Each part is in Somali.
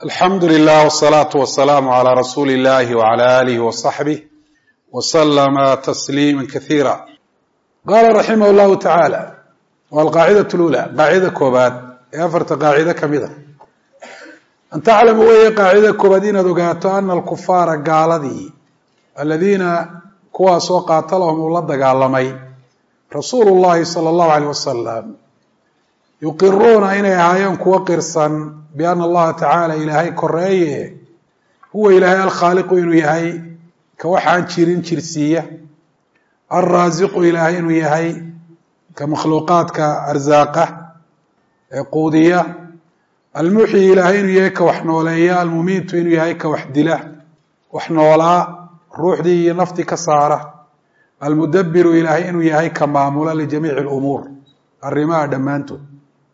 alxamdu lilah wsalaatu wasalaamu calaa rasuuli illahi wcala aalihi wasaxbih waslama tasliima kasiira qaala raximah llahu tacaala waa alqaacidatu lula qaacida koobaad ee afarta qaacido ka mid a an taclama weeye qaacidada koobaad inaad ogaato ana alkufaara gaaladii aladiina kuwaasoo qaatalahum uu la dagaalamay rasuulu llahi sala allahu aleyh wasalam yuqiruuna inay ahaayeen kuwo qirsan biana allaha tacaala ilaahay koreeye huwa ilaahay alkhaaliqu inuu yahay ka waxaan jirin jirsiiya alraasiqu ilaahay inuu yahay ka makhluuqaadka arsaaqa ee quudiya almuxyi ilaahay inuu yahay ka wax nooleeya almumiitu inuu yahay ka wax dila wax noolaa ruuxdii iyo naftii ka saara almudabiru ilaahay inuu yahay ka maamula lijamiici lumuur arrimaha dhammaantood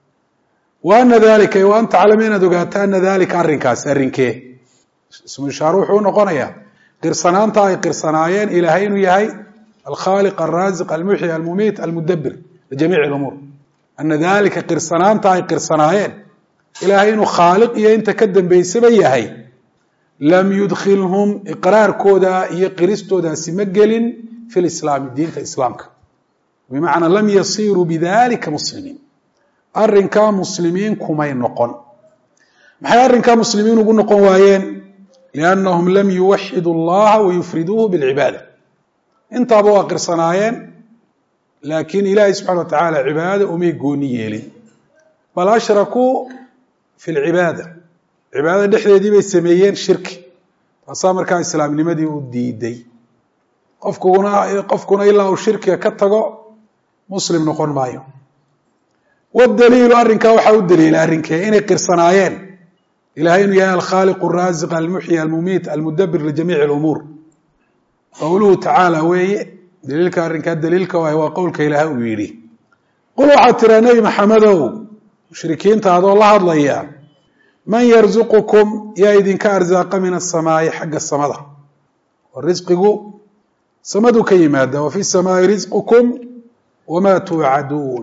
wa ana dalika wa an taclama inaad ogaato ana dalika arrinkaasi arrinkee ismu ishaare wuxuu unoqonayaa qirsanaanta ay qirsanaayeen ilaahay inuu yahay alkhaaliq alraasiq almuxyi almumiit almudabir lijamiici lumuur ana dalika qirsanaanta ay qirsanaayeen ilaahay inuu khaaliq iyo inta ka dambeysaba yahay lam yudkhilhum iqraarkooda iyo qiristoodaasi ma gelin fi lislaami diinta islaamka bimacnaa lam yasiruu bidalika muslimiin arrinkaa muslimiin kumay noqon maxay arrinkaa muslimiin ugu noqon waayeen liannahum lam yuwaxidu allaha wayufriduuhu bilcibaada intaaba waa qirsanaayeen laakiin ilaahay subxana wa tacaala cibaada umay gooni yeelin bal ashrakuu fi lcibaada cibaadada dhexdeedii bay sameeyeen shirki taasaa markaa islaamnimadii u diiday qofkuna qofkuna ilaa uu shirkiga ka tago muslim noqon maayo wdaliilu arrinkaa waxaa u daliila arrinkee inay qirsanaayeen ilahay inuu yahay alkhaaliq araasiq almuxyi almumiit almudabir lijamiici lumuur qowluhu tacaala weeye daliilka arrinkaa daliilka waay waa qowlka ilaahay uu yidhi qul waxaad tiraa nebi maxamedow mushrikiinta adoo la hadlaya man yarzuqukum yaa idinka arsaaqa min asamaa'i xagga samada oo risqigu samaduu ka yimaada wa fi samaai risqukum wamaa tuucaduun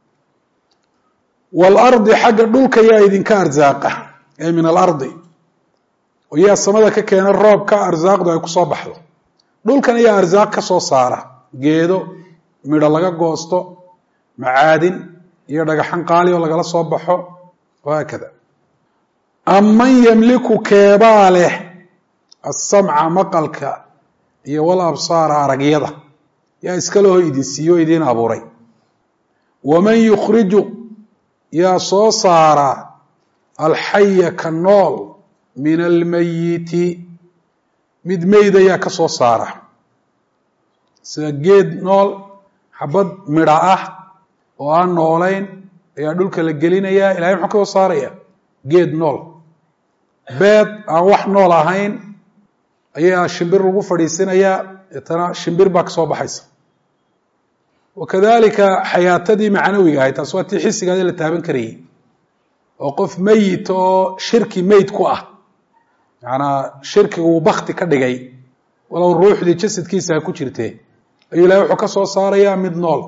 waalardi xagga dhulka yaa idinka arsaaqa ee min alardi oo yaa samada ka keena roobka arsaaqdu ay kusoo baxdo dhulkan ayaa arsaaq ka soo saara geedo midho laga goosto macaadin iyo dhagaxan qaali oo lagala soo baxo wahaakada aman yamliku keebaa leh asamca maqalka iyo wal absaara aragyada yaa iskaleho idin siiyo o idiin abuuray waman yukhriju yaa soo saara alxaya ka nool min almayiti mid meyd ayaa ka soo saara sida geed nool xabad midha ah oo aan noolayn ayaa dhulka la gelinayaa ilahay muxuu ka soo saaraya geed nool beed aan wax nool ahayn ayaa shimbir lagu fadhiisinayaa deetana shimbir baa ka soo baxaysa wakadalika xayaatadii macnawiga ahay taas waa tii xisigaadi la taaban karayay oo qof meyit oo shirki meyd ku ah macanaa shirkiga uu bakti ka dhigay walow ruuxdii jasadkiisa ha ku jirtee ayuu ilahay wuxuu ka soo saarayaa mid nool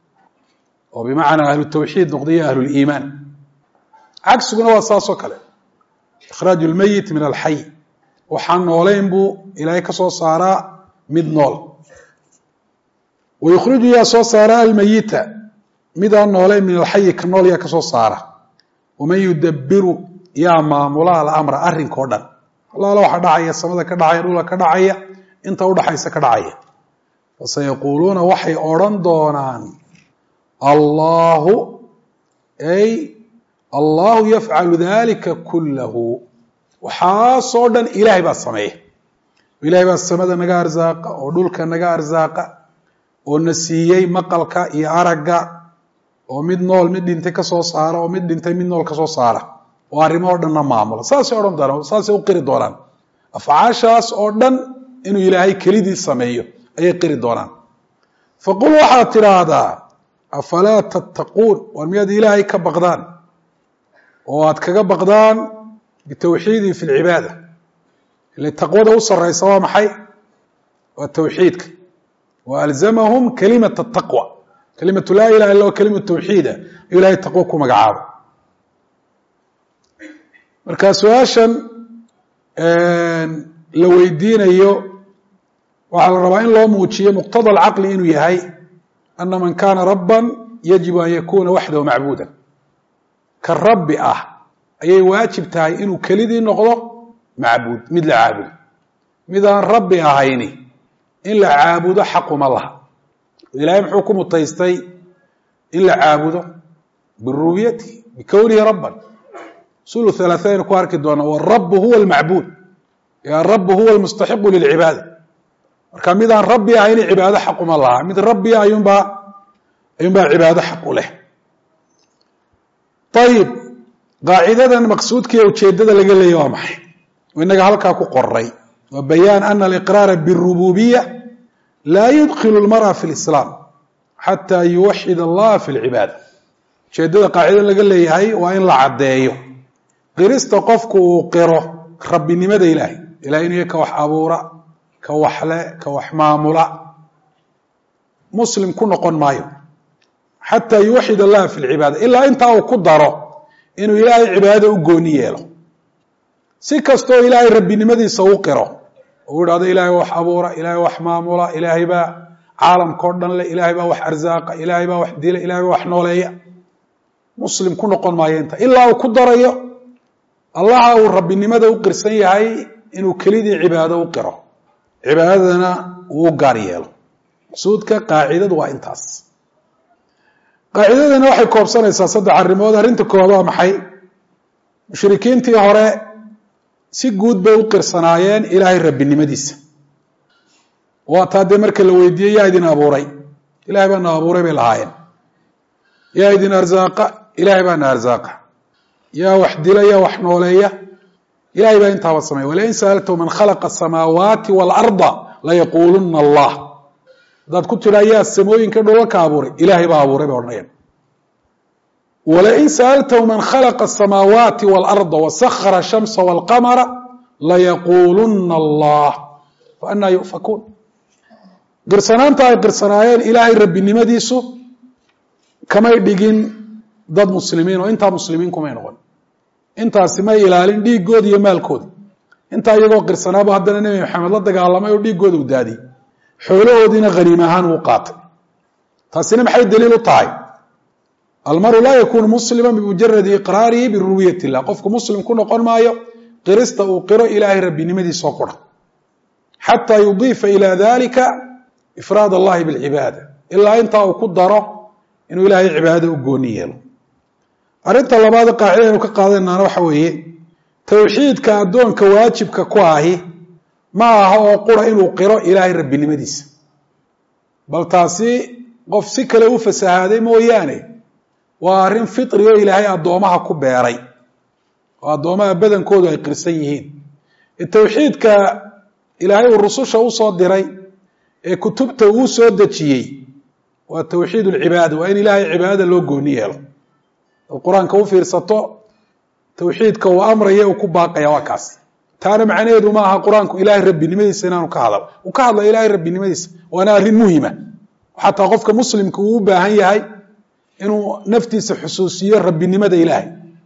oo bimacnaa ahlu tawxiid noqdayo ahluliimaan cagsiguna waa saas oo kale ikhraaju lmeyit min alxay waxaan noolayn buu ilaahay ka soo saaraa mid nool wayukhriju yaa soo saara almayita mid aan noolayn min alxayi ka nool yaa ka soo saara waman yudabiru yaa maamula alamra arrinkao dhan allaala waxa dhacaya samada ka dhacaya dhula ka dhacaya inta udhaxaysa ka dhacaya fasayaquuluuna waxay odrhan doonaan allahu ay allahu yafcalu dalika kullahu waxaasoo dhan ilaahay baa sameeya ilahay baa samada naga arsaaqa oo dhulka naga arsaaqa oo na siiyey maqalka iyo aragga oo mid nool mid dhintay ka soo saara oo mid dhintay mid nool ka soo saara oo arrimo o dhanna maamula saasay odhan doonaan saasay u qiri doonaan afcaashaas oo dhan inuu ilaahay kelidii sameeyo ayay qiri doonaan faqul waxaad tidhaahdaa afalaa tattaquun war miyaad ilaahay ka baqdaan oo aad kaga baqdaan bitawxiidii fi lcibaada ile taqwada u sarraysa waa maxay waa tawxiidka walzamahum kalimat taqwa kalimatu laa ilaha illa kelimatu tawxiida ayuu ilahay taqwo ku magacaabo marka su-aashan la weydiinayo waxaa la rabaa in loo muujiyo muqtada alcaqli inuu yahay ana man kana rabban yajibu an yakuna waxdahu macbuuda ka rabbi ah ayay waajib tahay inuu kelidii noqdo macbuud mid la caabudo mid aan rabbi ahayni in la caabudo xaquma laha ilahay muxuu ku mutaystay in la caabudo birububiyatihi bikownihi rabban sulu halaaثayn ku arki doona warabu huwa almacbuud arabu huwa almustaxiqu lilcibaada marka mid aan rabbi ahayni cibaado xaquma laha mid rabbi ayuunbaa ayuunbaa cibaado xaq u leh ayib qaacidadan maqsuudkiiyo ujeedada laga leeya waa maxay inaga halkaa ku qoray wa bayaan ana aliqraara birububiya laa yudkilu lmara fi lislaam xataa yuwaxid allaha fi lcibaada ujeedada qaacidadan laga leeyahay waa in la caddeeyo qirista qofku uu qiro rabbinimada ilaahay ilahay inuu ka wax abuura ka waxle ka wax maamula muslim ku noqon maayo xataa yuwaxid allaha fi lcibaada ilaa intaa uu ku daro inuu ilaahay cibaadada u gooni yeelo si kastoo ilaahay rabbinimadiisa u qiro uu idhahdo ilaahay wax abuura ilaahay wax maamula ilaahay baa caalamkao dhan leh ilaahay baa wax arsaaqa ilaahay baa wax dila ilahay baa wax nooleeya muslim ku noqon maayo inta ilaa uu ku darayo allaha uu rabbinimada u qirsan yahay inuu kelidii cibaado u qiro cibaadadana uu u gaar yeelo maqsuudka qaacidadu waa intaas qaacidadana waxay koobsanaysaa saddex arrimood arrinta koowaad waa maxay mushrikiintii hore si guud bay u qirsanaayeen ilaahay rabbinimadiisa waa taa dee marka la weydiiyey yaa idin abuuray ilahay baa na abuuray bay lahaayeen yaa idin arsaaqa ilahay baa na arsaaqa yaa wax dila yaa wax nooleeya ilahay baa intaaba sameya walain sa'altahu man khalaqa asamaawaati waalarda layaquuluna allah haddaad ku tidhaa yaa samooyinka dholalka abuuray ilaahay baa abuuray bay odhanayaan walain sa'altahu man khalaqa asamaawaati waalarda wasahara ashamsa waalqamara layaquuluna allah fa anaa yu'fakuun qirsanaanta ay qirsanaayeen ilaahay rabbinimadiisu kamay dhigin dad muslimiin oo intaa muslimiin kumay noqon intaasi may ilaalin dhiiggooda iyo maalkooda intaa iyagoo qirsanaaba haddana nebi maxamed la dagaalamay oo dhiiggooda u daadiyey xoolahoodiina haniim ahaan uu qaatay taasina maxay daliil u tahay almaru laa yakunu muslima bimujaradi iqraarihi birububiyat illah qofku muslim ku noqon maayo qirista uu qiro ilaahay rabbinimadiisoo qura xataa yudiifa ila dalika ifraad allahi bilcibaada ilaa intaa uu ku daro inuu ilaahay cibaadada u gooni yeelo arrinta labaad qaacida aynu ka qaadanaana waxa weeye towxiidka addoonka waajibka ku ahi ma aha oo qura inuu qiro ilaahay rabbinimadiisa bal taasi qof si kale u fasahaaday mooyaane waa arrin fitri oo ilaahay addoomaha ku beeray oo addoomaha badankoodu ay qirsan yihiin towxiidka ilaahay uu rususha usoo diray ee kutubta uu soo dejiyey waa towxiid lcibaada waa in ilaahay cibaadada loo gooni yeelo ad qur-aanka u fiirsato towxiidka uu amraya uu ku baaqaya waa kaas taana macnaheedu ma aha qur-aanku ilaahay rabbinimadiisa inaanu ka hadal uu ka hadla ilaahay rabbinimadiisa waana arrin muhima xataa qofka muslimka uu u baahan yahay inuu naftiisa xusuusiyo rabbinimada ilaahay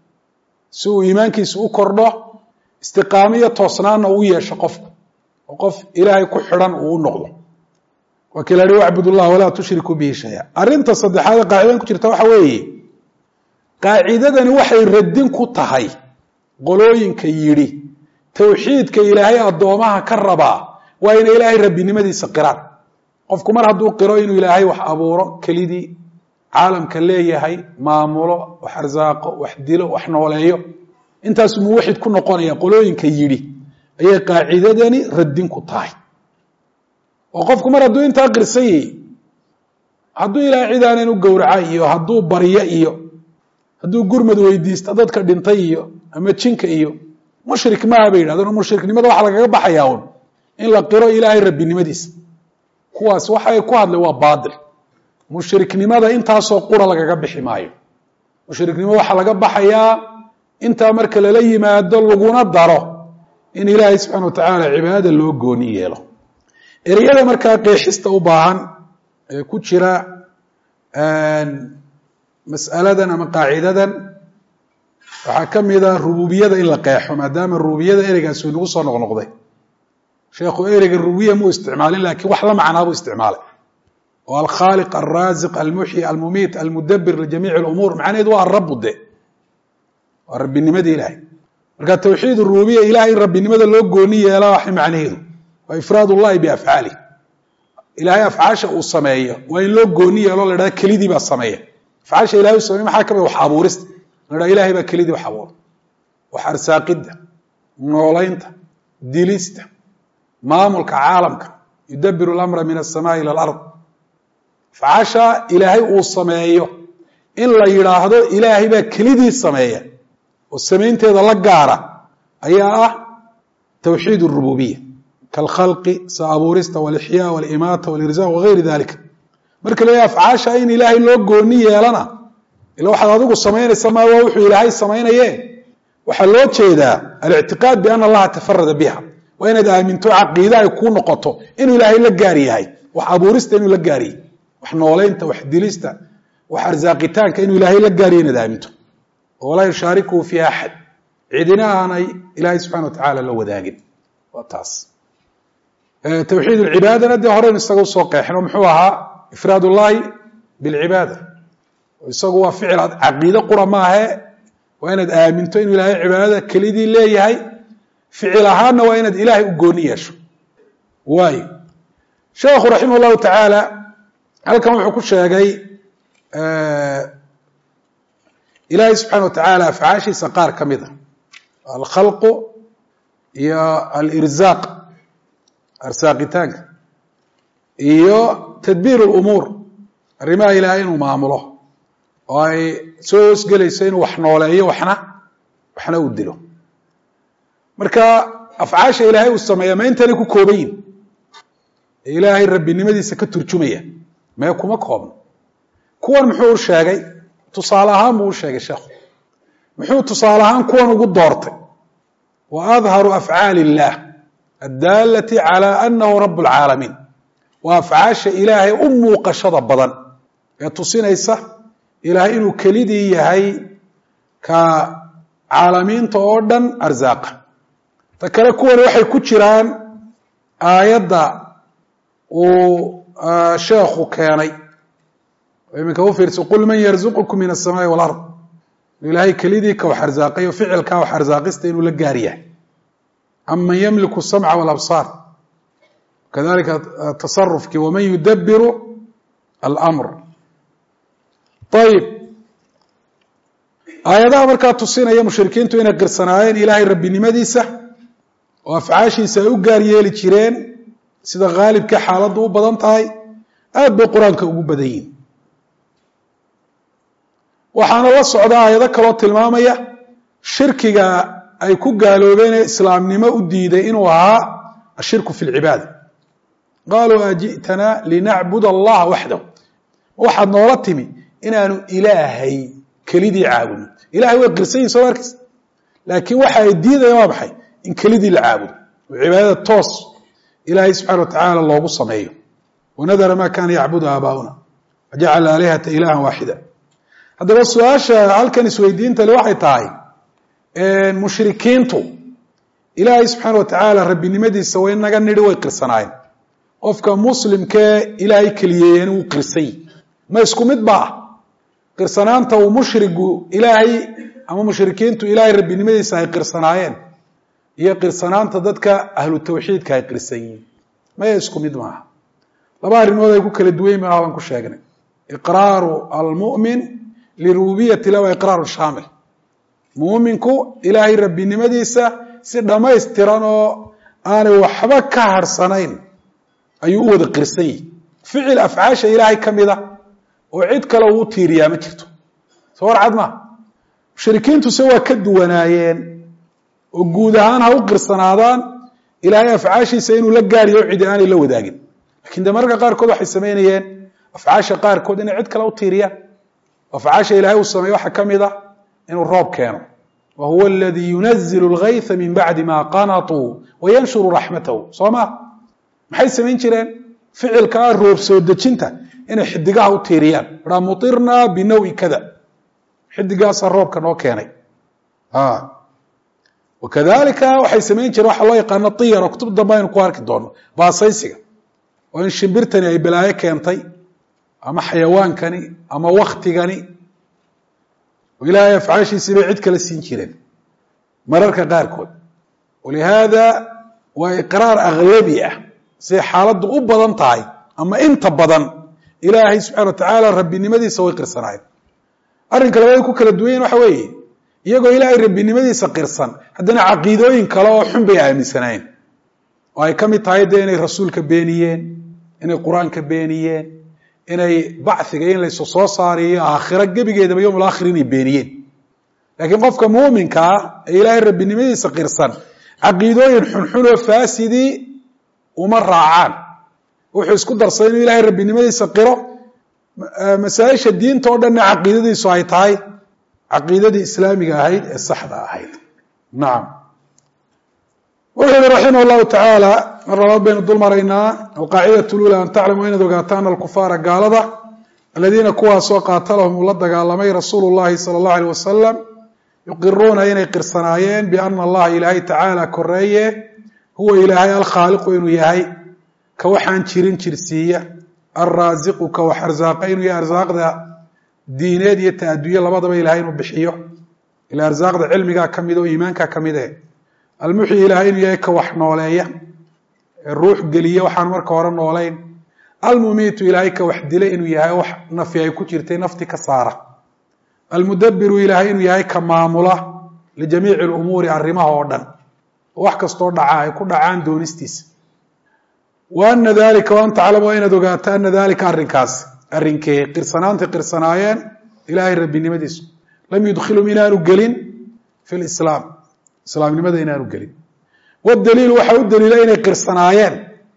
si uu iimaankiisa u kordho istiqaamo iyo toosnaanna uu yeesho qofku oo qof ilaahay ku xidhan uu u noqdo waa kii la hi wacbud ullah walaa tushrikuu bihi shaya arrinta saddexaad qaacidadan ku jirta waxa weeye qaacidadani waxay radin ku tahay qolooyinka yidhi towxiidka ilaahay addoomaha ka rabaa waa inay ilaahay rabbinimadiisa qiraan qofku mar hadduu qiro inuu ilaahay wax abuuro kelidii caalamka leeyahay maamulo wax arsaaqo wax dilo wax nooleeyo intaasu muwaxid ku noqonaya qolooyinka yidhi ayay qaacidadani radin ku tahay oo qofku mar hadduu intaa qirsan yahi hadduu ilaahay cid aanan u gowraca iyo hadduu baryo iyo hadduu gurmad weydiista dadka dhintay iyo ama jinka iyo mushrik maaha bay yidhahdeen mushriknimada waxa lagaga baxayaa un in la qiro ilaahay rabbinimadiisa kuwaas waxay ku hadlay waa baatil mushriknimada intaasoo qura lagaga bixi maayo mushriknimo waxaa laga baxayaa intaa marka lala yimaado laguna daro in ilaahay subxana watacaala cibaadada loo gooni yeelo ereyada markaa qeexista u baahan ee ku jira mas'aladan ama qaacidadan waxaa ka mida rububiyada in la qeexo maadaama rububiyada ereygaasi inagu soo noqnoqday sheekhu ereyga rububiya muu isticmaalin laakiin wax la macnaa buu isticmaalay oo alkhaaliq alraasiq almuxyi almumiit almudabir lijamiici lumuur macnaheedu waa arabu de waa rabbinimada ilaahay marka tawxiid rububiya ilahay in rabbinimada loo gooni yeela waxay macnaheedu waa ifraad ullahi biafcaalih ilaahay afcaasha uu sameeyo waa in loo gooni yeelo la dhahda kelidii baa sameeya afcaasha ilahay uu sameeye maxaa ka mid wax abuurista la dhaha ilahay baa kelidii wax abuura wax arsaaqidda noolaynta dilista maamulka caalamka yudabiru lamra min asamaai ila alard afcaasha ilaahay uu sameeyo in la yidhaahdo ilaahay baa kelidii sameeya oo samaynteeda la gaara ayaa ah tawxiid rububiya kalkhalqi sa abuurista walixyaa walimaata walirsaq wagayri dalika marka la afcaasha in ilaahay loo gooni yeelana ila waxaad adigu samaynaysa maa waa wuxuu ilaahay samaynaye waxaa loo jeedaa alictiqaad biana allaha tafarada biha waa inaad aaminto caqiide ay kuu noqoto inuu ilaahay la gaar yahay wax abuurista inuu la gaaryahay wax nooleynta wax dilista wax arsaaqitaanka inuu ilaahay la gaaryahy inaad aaminto walaa yushaarikuhu fi axad cidina aanay ilaahay subxana wa tacaala la wadaagin waa taas tawxiid lcibaadana dee horeynu isaga usoo qeexin oo muxuu ahaa ifraad ullahi bilcibaada isagu waa ficil caqiide qura maahe waa inaad aaminto inuu ilaahay cibaadada kelidii leeyahay ficil ahaanna waa inaad ilaahay u gooni yeesho waayo sheekhu raximah llahu tacaala halkan wuxuu ku sheegay ilaahay subxana wa tacaala afcaashiisa qaar ka mid a alkhalqu iyo alirzaaq arsaaqitaanka iyo tadbiir lumuur arrimaha ilaahay inuu maamulo oo ay soo hoosgelayso inuu wax nooleeyo waxna waxna uu dilo marka afcaasha ilaahay uu sameeya ma intanay ku kooban yihin ee ilaahay rabbinimadiisa ka turjumaya mee kuma koobno kuwan muxuu u sheegay tusaale ahaan buu u sheegay sheekhu muxuu tusaale ahaan kuwan ugu doortay wa adharu afcaali illaah addaalati calaa anahu rabb lcaalamiin waa afcaasha ilaahay u muuqashada badan ee tusinaysa ilaahay inuu kelidii yahay ka caalamiinta oo dhan arsaaqa ta kale kuwan waxay ku jiraan aayadda uu sheekhu keenay iminka u fiirsa qul man yarzuqukum min asamaai walard ilaahay kelidii ka wax arsaaqayo ficilkaa wax arsaaqista inuu la gaar yahay aman ymliku الsamca wاlabsaar kadalika tasarufkii waman yudabiru almr ayib aayadaha markaa tusinaya mushrikiintu inay qirsanaayeen ilaahay rabbinimadiisa oo afcaashiisa ay u gaar yeeli jireen sida haalibka xaaladdu u badan tahay aad bay qur-aanka ugu badan yihin waxaana la socda aayado kaloo tilmaamaya shirkiga ay ku gaaloobeen ee islaamnimo u diiday inuu ahaa ashirku fi lcibaada qaaluu aji'tanaa linacbud allaha waxdahu waxaad noola timi inaanu ilaahay kelidii caabudno ilahay way qirsan yihin soo markaysa laakiin waxa ay diidayaan waa maxay in kelidii la caabudo oo cibaadada toos ilaahay subxana wa tacaala loogu sameeyo wanadara ma kaana yacbudu aabaa'una wajacala aalihata ilahan waaxida haddaba su-aasha halkan isweydiinta le waxay tahay mushrikiintu ilaahay subxaana wa tacaala rabbinimadiisa way naga nidhi way qirsanaayeen qofka muslimkee ilaahay keliyeeyeen wuu qirsay ma isku mid ba ah qirsanaanta uu mushrigu ilaahay ama mushrikiintu ilaahay rabbinimadiisa ay qirsanaayeen iyo qirsanaanta dadka ahlu tawxiidka ay qirsan yihiin maya isku mid maaha laba arrimood ay ku kala duwan maaha baan ku sheegnay iqraaru almu'min lirububiyati lah waa iqraaru shaamil muuminku ilaahay rabbinimadiisa si dhammaystiran oo aanay waxba ka harhsanayn ayuu u wada qirsan yihi ficil afcaasha ilaahay ka mida oo cid kale uu tiiriyaa ma jirto soo warcad maa mushrikiintuse waa ka duwanaayeen oo guud ahaan ha u qirsanaadaan ilaahay afcaashiisa inuu la gaariyo o cidi aanay la wadaagin lakin de mararka qaarkood waxay samaynayeen afcaasha qaarkood inay cid kale u tiiriyaan afcaasha ilahay uu sameeye waxaa ka mid a inuu roob keeno wa huwa aladii yunazilu lgaytha min bacdi ma qanatuu wayanshuru raxmatahu soo ma maxay samayn jireen ficilka ah roob soo dejinta inay xidigaha u tiiriyaan aa muirnaa binawi kada xidigaasaa roobka noo keenay wakadalika waxay samayn jireen waxa loo yaqaano tiyar oo kutub dambe aynu ku arki doono baasaysiga oo in shimbirtani ay balaayo keentay ama xayawaankani ama waktigani oo ilaahay afcaashiisii bay cid kala siin jireen mararka qaarkood walihaada waa iqraar aglabi ah siday xaaladdu u badan tahay ama inta badan ilaahay subxana wa tacaala rabbinimadiisa way qirsanaayeen arrinka labaad ku kala duwanyen waxa weeye iyagoo ilaahay rabbinimadiisa qirsan haddana caqiidooyin kale oo xun bay aaminsanaayeen oo ay ka mid tahay dee inay rasuulka beeniyeen inay qur-aanka beeniyeen inay bachiga in laysu soo saariyo aakhiro gebigeedaba yowm alaakhir inay beeniyeen laakiin qofka muuminka ah ee ilaahay rabbinimadiisa qirsan caqiidooyin xunxun oo faasidii uma raacaan wuxuu isku darsaday inuu ilaahay rabbinimadiisa qiro masaaisha diinta oo dhanna caqiidadiisu ay tahay caqiidadii islaamiga ahayd ee saxda ahayd nacam wuxuu yihi raximah llahu tacaala mar labaad baynu dul maraynaa alqaacidatu lula an taclamu inaad ogaato ana alkufaara gaalada aladiina kuwaasoo qaatalahum uu la dagaalamay rasuulu llahi sala allahu aleyh wasalam yuqiruuna inay qirsanaayeen biana allaha ilaahay tacaala koreeye huwa ilaahay alkhaaliqu inuu yahay ka waxaan jirin jirsiiya alraasiqu ka wax arsaaqa inuu yahay arsaaqda diineed iyo ta adduunye labadaba ilahay inuu bixiyo ila arsaaqda cilmigaa ka mid oo iimaankaa ka mid eh almuxyi ilahay inuu yahay ka wax nooleeya ee ruux geliya waxaan marka hore noolayn almumiitu ilaahay ka wax dila inuu yahay wax nafi ay ku jirtay nafti ka saara almudabiru ilaahay inuu yahay ka maamula lijamiici lumuuri arrimaha oo dhan wax kastoo dhaca ay ku dhacaan doonistiisa wa ana dalika waan taclamu waa inaad ogaato ana dalika arrinkaas arrinkee qirsanaantay qirsanaayeen ilaahay rabbinimadiisu lam yudkhilum inaanu gelin fi lislaam islaamnimada inaanu gelin wadaliilu waxa u daliila inay qirsanaayeen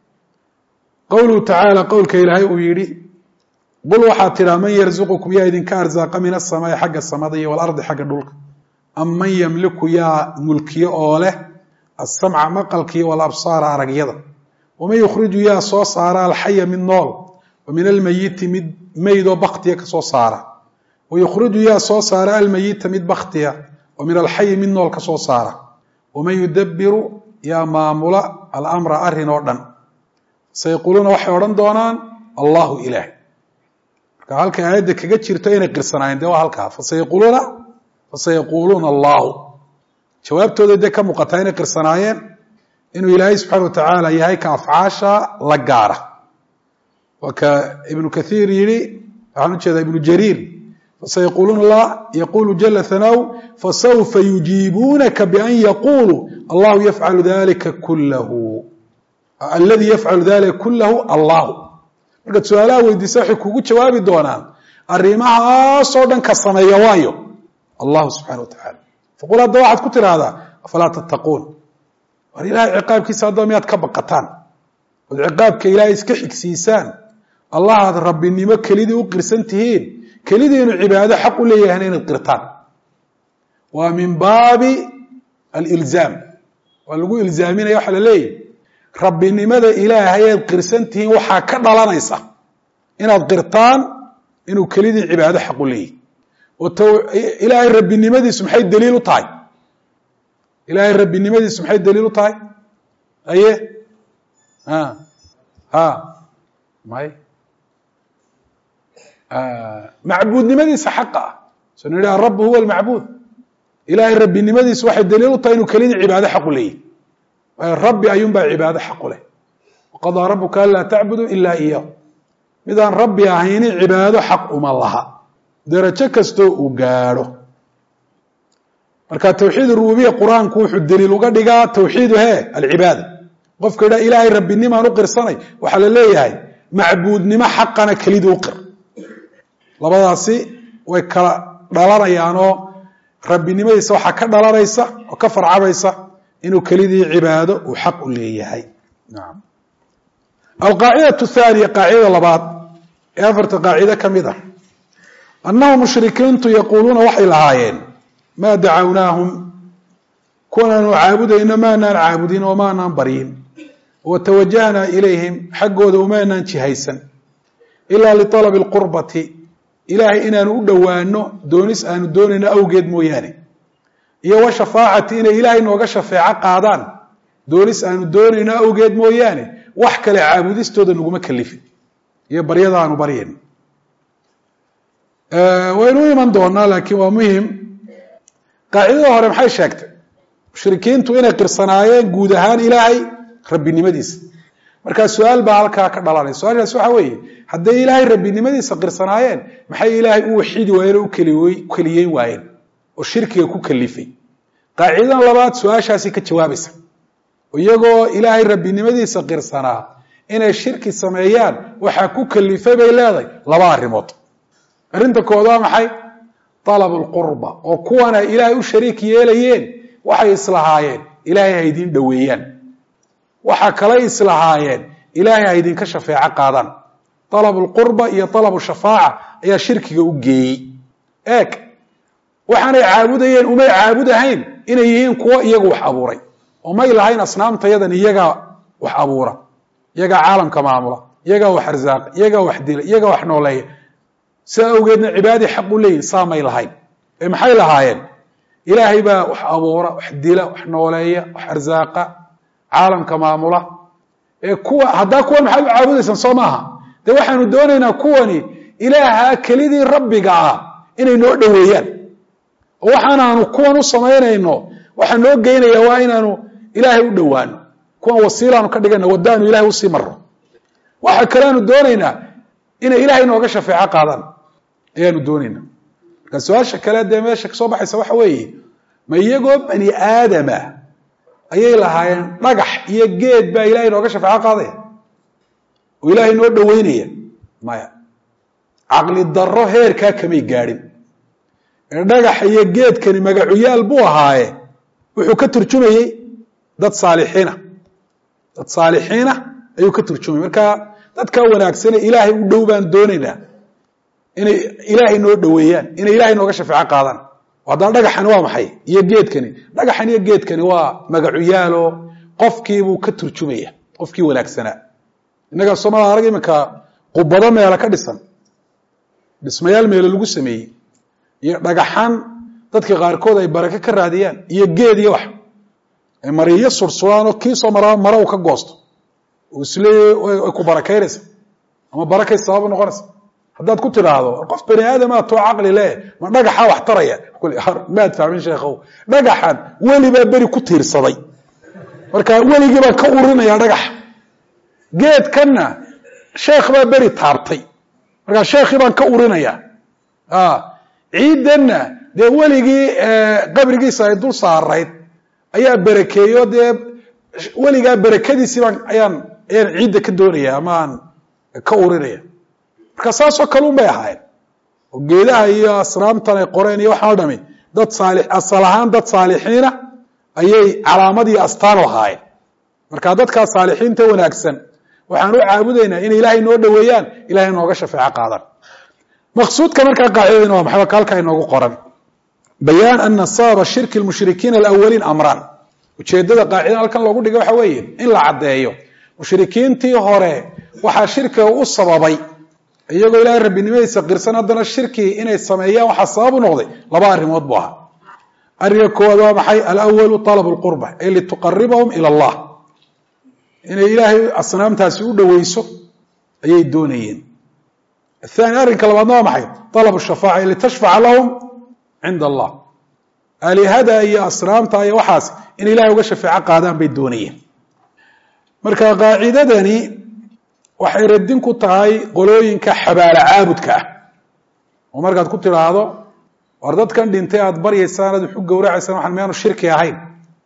qowluhu tacaala qowlka ilaahay uu yidhi qul waxaad tidhaa man yarzuqukum yaa idinka arsaaqa min asamaai xagga samada iyo walardi xagga dhulka am man yamliku yaa mulkiyo oo leh asamca maqalkiiyo walabsaara aragyada waman yukhriju yaa soo saara alxaya mid nool wa min almayiti mid meydoo baktiya ka soo saara wa yukhriju yaa soo saara almayita mid baktiya wa min alxayi mid nool ka soo saara waman yudabiru yaa maamula alamra arrin oo dhan sayaquuluuna waxay odhan doonaan allahu ilaah marka halkay aayadda kaga jirto inay qirsanaayeen dee waa halkaa fasayaquuluuna fasayaquuluuna allahu jawaabtooda dee ka muuqataa inay qirsanaayeen inuu ilaahay subxaana wa tacaala yahay ka afcaasha la gaara waa ka ibnu kathiir yihi waxaan ujeedaa ibnu jariir fasayaquuluuna allah yaqulu jala hanaaw fasawfa yujiibuunaka bian yaquluu allahu yafcalu dalika kulahu aladi yafcalu dalika kulahu allahu markaad su-aalaha weydiisa waxay kugu jawaabi doonaan arrimahaasoo dhan ka sameeya waayo allahu subxana wa tacala faqul hadda waxaad ku tidhaahdaa afalaa tattaquun war ilahay ciqaabkiisa haddaba miyaad ka baqataan ood ciqaabka ilaahay iska xigsiisaan allah aad rabbinimo kelidii u qirsan tihiin kelidii inuu cibaado xaq u leeyahayna inaad qirtaan waa min baabi alilzaam waa lagu ilzaaminaya waxaa la leeyahy rabbinimada ilaahay aad qirsan tihiin waxaa ka dhalanaysa inaad qirtaan inuu kelidii cibaado xaq u leeyahy oo ilaahay rabbinimadiisu maxay daliil u tahay ilaahay rabbinimadiisu maxay daliil u tahay aye a ha may macbuudnimadiisa xaqa ah soo nidhi arabu huwa almacbuud ilaahay rabbinimadiisu waxay daliil u tahay inuu kelidii cibaado xaq u leeyahy waayo rabbi ayuunbaa cibaado xaq u leh waqadaa rabuka anlaa tacbudu ilaa iyahu midaan rabbi ahayni cibaado xaq uma laha darajo kastoo uu gaadho marka tawxiid rububiya qur-aanku wuxuu daliil uga dhigaa tawxiidu he alcibaada qofka idhaa ilaahay rabbinimaan u qirsanay waxaa la leeyahay macbuudnimo xaqana kelidii u qir labadaasi way kala dhalanayaanoo rabbinimadiisa waxaa ka dhalanaysa oo ka farcabaysa inuu kelidii cibaado uu xaq u leeyahay alqaacidatu thaaniya qaacidada labaad ee afarta qaacido ka mid ah annahu mushrikiintu yaquuluuna waxay lahaayeen maa dacawnaahum kuwanaanu caabudayno maanaan caabudin oo maanaan baryin watawajahnaa ilayhim xaggooda umaanaan jihaysan ilaa lialabi alqurbati ilaahay inaanu u dhowaano doonis aanu doonayno awgeed mooyaane iyo wa shafaacati inay ilaahay nooga shafeeco qaadaan doonis aanu doonayno awgeed mooyaane wax kale caabudistooda naguma kalifin iyo baryada aanu baryayn waynu u iman doonaa laakiin waa muhim qaacidada hore maxay sheegtay mushrikiintu inay qirsanaayeen guud ahaan ilaahay rabbinimadiisa markaa su-aal baa halkaa ka dhalanay su-aashaas waxa weeye hadday ilaahay rabbinimadiisa qirsanaayeen maxay ilaahay u waxiidi waayeen oo u keliyeyn waayeen oo shirkiga ku kalifay qaacidadan labaad su-aashaasi ka jawaabaysa iyagoo ilaahay rabbinimadiisa qirsanaa inay shirki sameeyaan waxaa ku kalifay bay leedahay laba arrimood arrinta kood waa maxay talabu lqurba oo kuwana ilaahay u shariik yeelayeen waxay islahaayeen ilaahay ha idiin dhoweeyaan waxa kalay islahaayeen ilaahay ha idinka shafeeco qaadaan talabu lqurba iyo talabu shafaaca ayaa shirkiga u geeyey eeg waxaanay caabudayeen umay caabudahayn inay yihiin kuwo iyagu wax abuuray oo may lahayn asnaamtayadan iyagaa wax abuura iyagaa caalamka maamula iyagaa wax arsaaqa iyagaa wax dila iyagaa wax nooleeya sidaa awgeedna cibaadii xaq u leeyihin saa may lahayn ee maxay lahaayeen ilaahay baa wax abuura wax dila wax nooleeya wax arsaaqa caalamka maamula ee kuwa haddaa kuwan maxaad u caabudaysaan soo maaha dee waxaanu doonaynaa kuwani ilaaha kelidii rabbiga ah inay noo dhoweeyaan oo waxaanaanu kuwan u samaynayno waxaa noo geynaya waa inaanu ilaahay u dhowaano kuwan wasiilaanu ka dhigana wadaanu ilahay usii maro waxa kaleanu doonaynaa inay ilaahay nooga shafeeco qaadaan ayaanu doonaynaa marka su-aasha kale dee meesha kasoo baxaysa waxa weeye ma iyagoo bani aadama ayay lahaayeen dhagax iyo geed baa ilahay nooga shafeeco qaadaya oo ilaahay noo dhoweynaya maya caqli darro heerkaa kamay gaadhin ee dhagaxa iyo geedkani magacuyaal buu ahaaye wuxuu ka turjumayey dad saalixiina dad saalixiina ayuu ka turjumayay marka dadkaa wanaagsane ilaahay u dhow baan doonaynaa inay ilaahay noo dhoweeyaan inay ilaahay nooga shafeeco qaadaan haddana dhagaxani waa maxay iyo geedkani dhagaxan iyo geedkani waa magacuyaalo qofkiibuu ka turjumaya qofkii wanaagsanaa innaga soomala arag iminka qubado meelo ka dhisan dhismayaal meelo lagu sameeyey iyo dhagaxaan dadka qaarkood ay barake ka raadiyaan iyo geed iyo wax ay mariyo sursuraan oo kiisoo maraa mara uu ka goosto oo isleey ay ku barakaynaysa ama barakay sabab noqonaysa haddaad ku tidhaahdo qof bani aadama too caqli leh ma dhagaxaa wax taraya maad fahmin sheekhow dhagaxan weli baa beri ku tiirsaday marka weligii baan ka urinaya dhagaxa geedkanna sheekh baa beri taabtay markaa sheekhii baan ka urinaya ciidanna dee weligii qabrigiisa ay dul saarayd ayaa berakeeyo dee weligaa berakadiisii baan ayaan ayaan ciidda ka doonaya ama aan ka urinaya marka saasoo kale un bay ahaayeen oo geedaha iyo asnaamtan ay qoreen iyo waxaan o dhami dad saali asal ahaan dad saalixiina ayay calaamad iyo astaan u ahaayeen marka dadkaa saalixiinta wanaagsan waxaan u caabudaynaa inay ilaahay noo dhoweeyaan ilahay nooga shafeeco qaadaan maqsuudka markaa qaacidadina waa maxay halka inoogu qoran bayaan ana sababa shirki lmushrikiina alawaliin amraan ujeedada qaacidada halkan loogu dhigay waxa weeye in la caddeeyo mushrikiintii hore waxaa shirkiga u sababay iyagoo ilaahay rabbinimadiisa qirsan haddana shirkii inay sameeyaan waxaa sabab u noqday laba arrimood buu ahaa arrinka koowaad waa maxay alawalu talabu lqurba ay lituqaribahum ila allah inay ilaahay asnaamtaasi u dhoweyso ayay doonayeen athani arrinka labaadna waa maxay talabu shafaaca ay litashfaca lahum cinda allah alihada iyo asnaamta iyo waxaas in ilahay uga shafeeco qaadaan bay doonayeen marka qaacidadani waxay radin ku tahay qolooyinka xabaalo caabudka ah oo markaad ku tidhaahdo war dadkan dhintay aada baryaysaan aad waxu gowracaysaan waxaan miyaanu shirki ahayn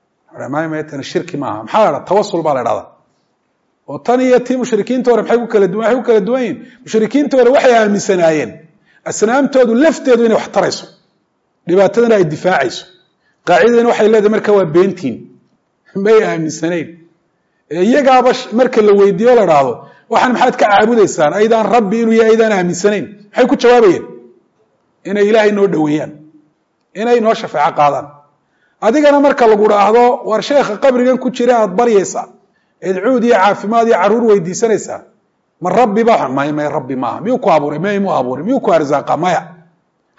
tani shirki maaha maxaa la dhaha tawasul baa la dhahdaa oo tan iyo tii mushrikiinta hore maxay ku kala duwan waxay ku kala duwan yihin mushrikiinta hore waxay aaminsanaayeen asnaamtoodu lafteedu inay wax tarayso dhibaatadana ay difaacayso qaacidadina waxay leedahay marka waa beentiin may aaminsanayn iyagaaba marka la weydiiyo la dhaahdo waxaan maxaad ka caabudaysaan aydaan rabbi inuu yahay aydaan aaminsanayn maxay ku jawaabayeen inay ilaahay noo dhoweeyaan inay noo shafeeco qaadaan adigana marka lagu dhaahdo war sheekha qabrigan ku jira aada baryaysaa eed cuud iyo caafimaad iyo caruur weydiisanaysaa ma rabbi ba may may rabbi maaha miyuu ku abuuray may mu abuuray miyuu ku arsaaqa maya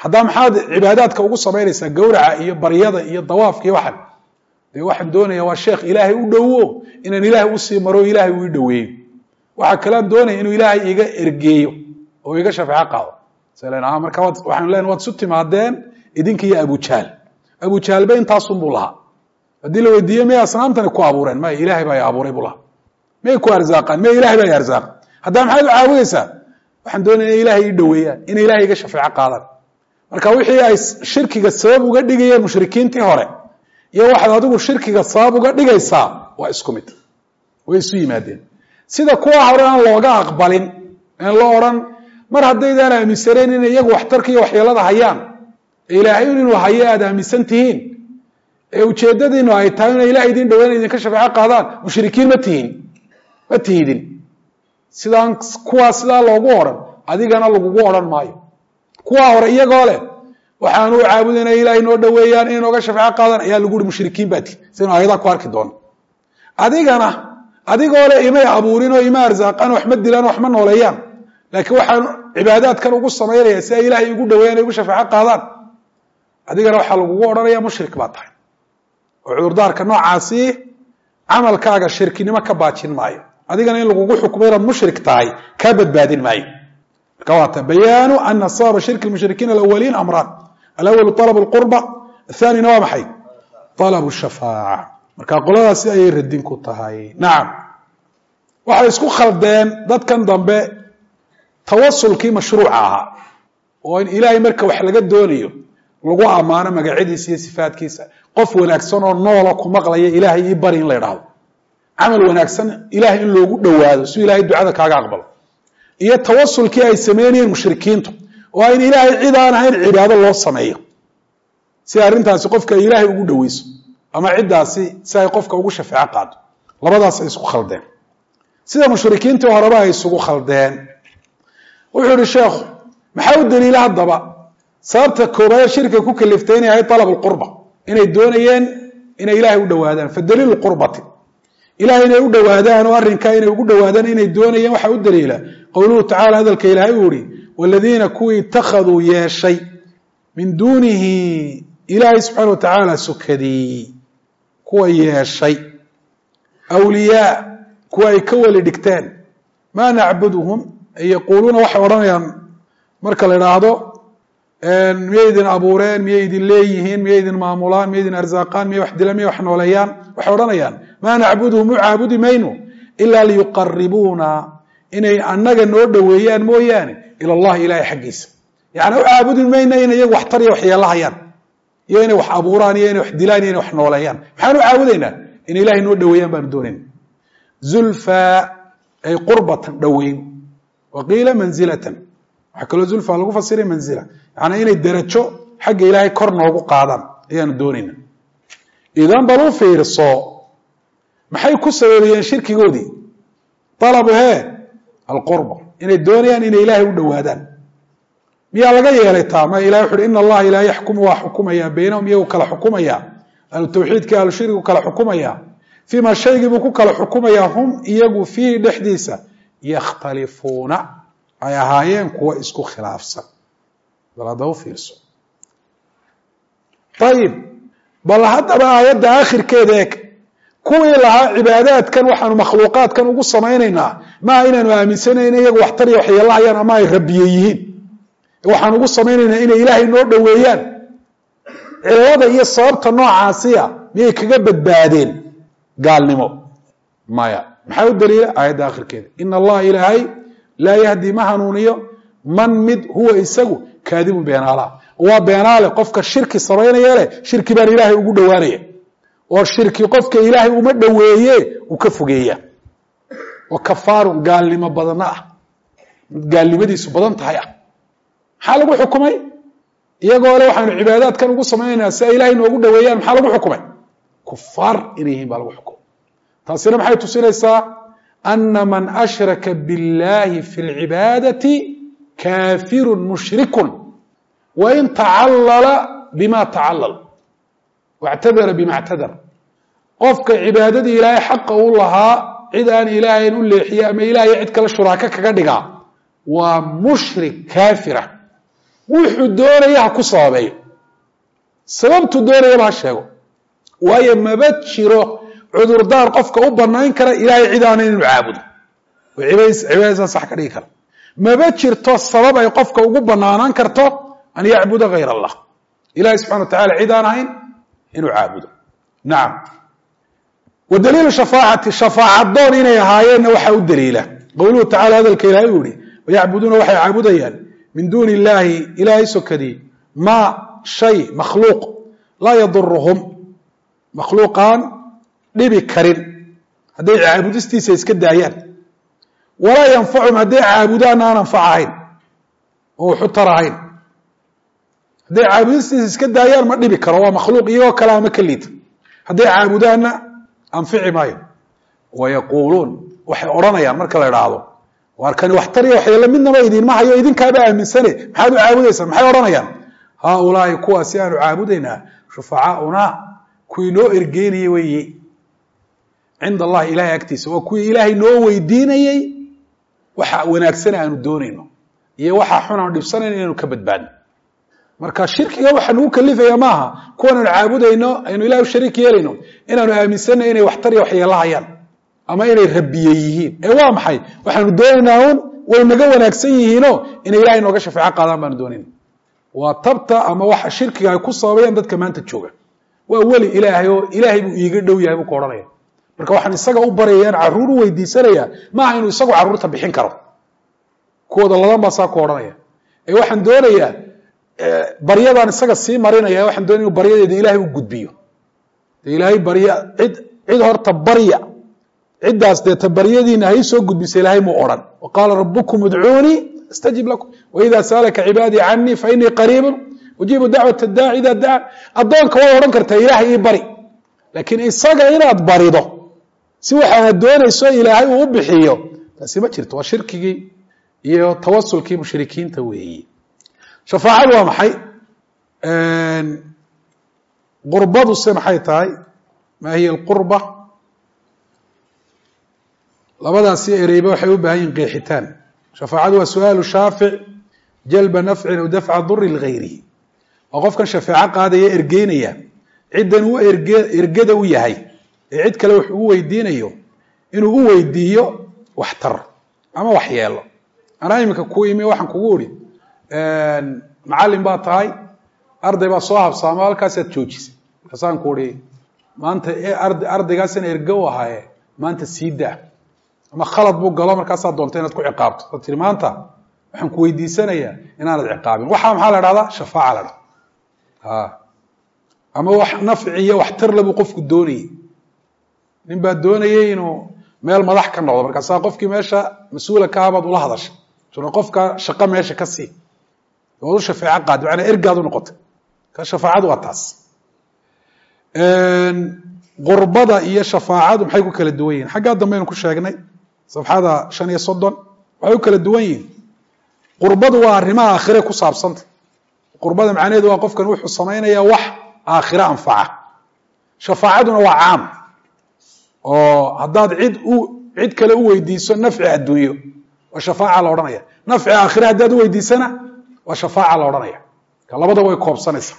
haddaa maxaad cibaadaadka ugu samaynaysaa gawraca iyo baryada iyo dawaafka iyo waxan dee waxaan doonaya waa sheekh ilaahay u dhowo inaan ilaahay usii maro ilaahay uu i dhoweeyo waxaa kalean doonaya inuu ilaahay iga ergeeyo oo iga shafeeco qaado slen marka waxaanu len waad isu timaadeen idinka iyo abujahl abujaalba intaasunbuu lahaa haddii la weydiiye miyay asnaamtani ku abuureen maya ilahay baa abuuray buu lahaa miyay ku arsaaqaan miya ilahay baa arsaaq haddaa maxaad u caabudaysaa waxaan doonaya ina ilahay ii dhoweeyaan inay ilahay iga shafeeco qaadaan marka wixii ay shirkiga sabab uga dhigayeen mushrikiintii hore iyo waxaad adigu shirkiga sabab uga dhigaysaa waa isku mid way isu yimaadeen sida kuwa hore aan looga aqbalin aan la odhan mar haddaydaan aaminsanayn inay iyagu waxtarka iyo waxyeelada hayaan ee ilaahay inuu hayo aad aaminsan tihiin ee ujeeddadiinu ay tahay inay ilahay idin dhaweyna idinka shafeeco qaadaan mushrikiin ma tihin ma tihidin sidaan kuwaa sidaa loogu odhan adigana lagugu odhan maayo kuwaa hore iyagoo leh waxaanu u caabudayna ilahay noo dhoweeyaan inay nooga shafeeco qaadaan ayaa lagu uhi mushrikiin baa tihi sidaynu ayadaa ku arki doono adigana adigoo leh imay abuurin oo ima arsaaqaan waxma dilaan waxma nooleeyaan laakiin waxaan cibaadaadkan ugu samaynaya si ay ilaahay igu dhaweeyaan ay igu shafeeco qaadaan adigana waxaa lagugu odhanaya mushrik baa tahay oo cudurdaarka noocaasi camalkaaga shirkinimo ka baajin maayo adigana in lagugu xukmo inaad mushrik tahay kaa badbaadin maayo marka waata bayaanu ana sababa shirki mushrikiin alawaliin amraan alawalu alab lqurba athanina waa maxay alab shafaaca marka qoladaasi ayay radin ku tahay nacam waxay isku khaldeen dadkan dambe tawasulkii mashruuca ahaa oo in ilaahay marka wax laga doonayo lagu ammaano magacyadiisa iyo sifaadkiisa qof wanaagsan oo noola ku maqlaya ilaahay ii bari in la idhaahdo camal wanaagsan ilahay in loogu dhowaado si ilahay ducada kaaga aqbalo iyo tawasulkii ay sameynayeen mushrikiintu oo in ilaahay cid aan ahayn cibaado loo sameeyo si arrintaasi qofka ay ilaahay ugu dhoweyso ama ciddaasi si ay qofka ugu shafeeco qaado labadaas ay isku khaldeen sida mushrikiintii horeba ay isugu khaldeen wuxuu ihi sheekhu maxaa u daliila haddaba sababta koobaad shirkiga ku kaliftay inay ahayd alab lqurba inay doonayeen inay ilaahay u dhowaadaan fa daliilu qurbati ilahay inay u dhowaadaan oo arrinkaa inay ugu dhowaadaan inay doonayeen waxaa u daliila qowluhu tacala hadalka ilaahay uu ihi waladiina kuwii ittakhaduu yeeshay min duunihi ilaahay subxaana wa tacaala sukadii kuwa yeeshay awliyaa kuwa ay ka weli dhigteen maa nacbuduhum yaquuluuna waxay odhanayaan marka la idhaahdo miyay idin abuureen miyay idin leeyihiin miyay idin maamulaan miyay idin arsaaqaan miyay wax dilaan miyay wax nooleeyaan waxay odhanayaan maa nacbuduhum u caabudi mayno ilaa liyuqaribuuna inay annaga noo dhoweeyaan mooyaane ila allahi ilahay xaggiisa yani u caabudi mayna inay iyagu wax tar iyo waxyeelo hayaan iyo inay wax abuuraan iyo inay wax dilaan iyo inay wax nooleeyaan maxaan u caabudaynaa inay ilahay noo dhoweeyaan baanu doonayna zulfa ay qurbatan dhoweyn wa qiila manzilatan waxaa kaloo zulfa lagu fasiray manzila yaani inay derajo xagga ilaahay kor noogu qaadaan ayaanu doonayna idan bal u fiirso maxay ku sababayeen shirkigoodii alabu hee alqurba inay doonayaan inay ilaahay u dhowaadaan miyaa laga yeelay taa ma ilahay wuxu uhi ina allaha ilaa yaxkumu waa xukumaya baynahum iyagu kala xukumaya ahlu tawxiidka ahlu shirkigu kala xukumaya fii ma shaygii buu ku kala xukumaya hum iyagu fiihi dhexdiisa yakhtalifuuna ay ahaayeen kuwa isku khilaafsan bal hadda u fiirso ayib bal haddaba aayadda aakhirkeeda eeg kuwii lahaa cibaadaadkan waxaanu makhluuqaadkan ugu samaynaynaa maaha inaanu aaminsanayna iyagu waxtar iyo waxyeelahayaan ama ay rabiye yihiin waxaan ugu samaynaynaa inay ilaahay noo dhoweeyaan cilada iyo sababta noocaasiya miyay kaga badbaadeen gaalnimo maya maxaa u daliila aayadda akhirkeeda ina allaha ilaahay laa yahdi ma hanuuniyo man mid huwa isagu kaadibun beenaalaha waa beenaale qofka shirki samaynaya leh shirki baan ilaahay ugu dhowaanaya oo shirki qofka ilaahay uma dhoweeye uu ka fogeeya oo kafaarun gaalnimo badana ah gaalnimadiisu badan tahay ah maxaa lagu xukumay iyagoo le waxaanu cibaadaadkan ugu samaynaynaa si ay ilaahay noogu dhoweeyaan maxaa lagu xukumay kufaar inay yihiin baa lagu xukumay taasina maxay tusinaysaa ana man ashraka biاllahi fi اlcibaadati kaafiru mushrikun wain tacallala bima tacallal wاctadara bima اctadar qofka cibaadadii ilaahay xaqa u lahaa cid aan ilaahayn u leexiye ama ilaahay cid kale shuraako kaga dhigaa waa mushrik kaafira wuxuu doonaya ha ku sababeeyo sababtuu doonayaba ha sheego waayo maba jiro cudurdaar qofka u banayn kara ilaahay cid aanan inuu caabudo oo cibaadadiisa sax ka dhigi kara maba jirto sabab ay qofka ugu banaanaan karto an yacbuda hayr allah ilahay subxana wa tacala cid aan ahayn inuu caabudo nacam wa daliilu shafaacati shafaacadoon inay ahaayeenna waxaa u daliila qowluhu tacala hadalka ilahay uu yihi wayacbuduuna waxay caabudayaan min duuni illaahi ilaahay sokadii maa shay makhluuq laa yaduruhum makhluuqaan dhibi karin hadday caabudistiisa iska daayaan walaa yanfachum hadday caabudaanna aan anfac ahayn oo waxu tar ahayn hadday caabudistiisa iska daayaan ma dhibi karo waa makhluuq iyagoo kale ama ka liita hadday caabudaanna anfici maayo wayaquuluun waxay odhanayaan marka la idhaahdo waar kani waxtariya waxyeelo midnaba idinma hayo idinkaaba aaminsane maxaad u caabudaysaan maxay odhanayaan haaulaai kuwaasi aanu caabudaynaa shufacaaunaa kuwii noo ergeynayey weeye cinda allahi ilahay agtiisa waa kuwii ilaahay noo weydiinayey waxa wanaagsan aanu doonayno iyo waxaa xun aanu dhibsanayno inaynu ka badbaadno marka shirkiga waxa nagu kalifaya maaha kuwanaanu caabudayno aynu ilahay u shariik yeelayno inaanu aaminsanay inay waxtar iyo waxyeelo hayaan ama inay rabiye yihiin ee waa maxay waxaanu doonaynaa un way naga wanaagsan yihiino inay ilahay nooga shafeeco qaadaan baanu doonayna waa tabta ama waxa shirkiga ay ku sababayaan dadka maanta jooga waa weli ilaahay oo ilaahay buu iiga dhow yahay buu ka odhanaya marka waxaan isaga u baryayaan carruur u weydiisanaya maaha inuu isagu carruurta bixin karo kuwooda ladan baa saa ku odhanaya ee waxaan doonayaa baryadaan isaga sii marinaya waxaan doonaya inu baryadeeda ilaahay u gudbiyo de ilaahay barya cid cid horta barya ciddaas deeta baryadiina hay soo gudbisa ilaahay muu odhan wa qaala rabukum udcuunii astajib lakum waida saalaka cibaadii canii fainii qariibun ujiibu dacwat daaci ida daca addoonka way odhan kartaa ilaahay ii bari laakiin isaga inaad barido si waxaad doonayso ilaahay uu u bixiyo taasi ma jirto waa shirkigii iyo tawasulkii mushrikiinta weeyi shafaacadu waa maxay qurbadu se maxay tahay maa hiya alqurba labadaasi ereyba waxay u baahan yihin qeexitaan shafaacadu waa su-aalu shaafic jalba nafcin aw dafca duri ligayrihi waa qofkan shafeeco qaadaya ergeynaya ciddan uu erge ergada u yahay ee cid kale wax ugu weydiinayo inuu u weydiiyo waxtar ama waxyeelo anaa iminka ku imi waxaan kugu uri macallin baa tahay arday baa soo habsaamo halkaasaad joojisay markaasaan ku uri maanta ardaygaasina erge u ahaaye maanta sii daa ama khalad buu galo markaasaa doonta inaad ku ciqaabto ad tiri maanta waxaan ku weydiisanayaa inaanad ciqaabin waxaa maxaa la dhahdaa shafaaca la dhahda ama wax nafci iyo waxtar labuu qofku doonayey nin baa doonayey inuu meel madax ka noqdo markaasaa qofkii meesha mas-uula ka abaad ula hadashay suna qofka shaqo meesha ka sii waad u shafeeco qaadi macnaa ergaad u noqotay ka shafaacadu waa taas qurbada iyo shafaacadu maxay ku kala duwan yihin xaggaa dambaynu ku sheegnay safxada shan iyo soddon waxay ku kala duwan yihin qurbadu waa arrimaha aakhire ku saabsanta qurbada macnaheedu waa qofkan wuxuu samaynayaa wax aakhire anfaca shafaacaduna waa caam oo haddaad cid u cid kale u weydiiso nafci adduunyo waa shafaaca la odhanaya nafci aakhire haddaad u weydiisana waa shafaaca la odhanaya ka labadaba way koobsanaysaa